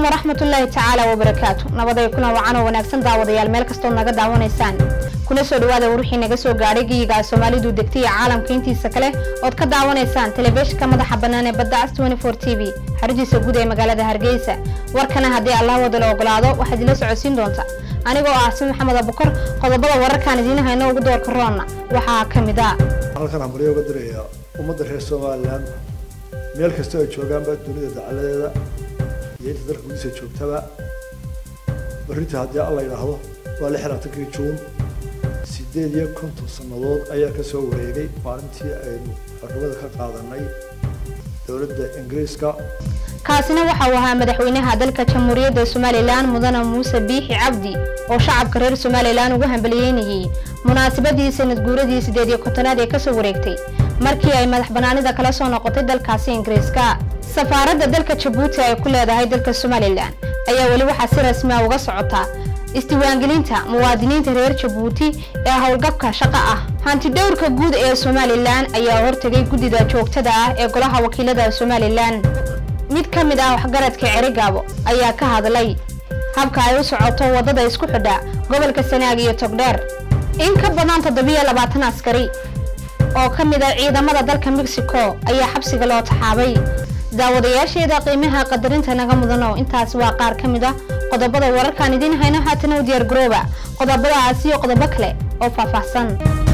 waraxmatullaahi tacaala wabarakaatu nabaday kuna wacan oo wanaagsan daawadayaal meel kastood naga daawanaysaan kuna soo dhawaada wixii naga soo gaadhay geyiga soomaalidu degtay iyo caalamka intiisa kale ood ka daawanaysaan telefishinka madaxa bannaan ee badda cas t v xarijiisa guud ee magaalada hargeysa warkana haddii allah wada la ogolaado waxaad ila socodsiin doonta anigoo ah si maxamed abukar qodobada wararkaan idiin hayno ugu doorka roonna waxaa ka mid a halkan hambalyo uga diraya ummadda reer somalilan meel kasta ay joogaanba dunida dacaladeeda iyo inta dalka gudihiisa joogtaba berrinta haddii alla yidhaahdo waa lix labaatankii juun sideed iyo konton sannadood ayaa ka soo wareegay maalintii aynu xornimada ka qaadanay dowladda ingiriiska kaasina waxa uu ahaa madaxweynaha dalka jamhuuriyadda somalilan mudane muuse biixi cabdi oo shacabka reer somalilan ugu hambaliyeynayay munaasabadii sanad guuradii sideed iyo kontonaad ee kasoo wareegtay markii ay madax banaanida kala soo noqotay dalkaasi ingiriiska safaaradda dalka jabuuti ay ku leedahay dalka somalilan ayaa weli waxaa si rasmi ah uga socotaa isdiiwaangelinta muwaadiniinta reer jabuuti ee howlgabka shaqo ah hantidhowrka guud ee somalilan ayaa hortegay guddida joogtada ah ee golaha wakiilada somalilan mid ka mid ah waxgaradka cerigaabo ayaa ka hadlay habka ay u socoto waddada isku xidha gobolka sanaag iyo togdheer in ka badan toddobiyo labaatan askari oo ka mid ah ciidamada dalka mexico ayaa xabsiga loo taxaabay daawadayaasheeda qiimaha qadarinta naga mudano intaas waa qaar ka mid ah qodobada wararkaan idiin hayno haatana u diyaar garooba qodobadaas iyo qodobo kale oo faahfaahsan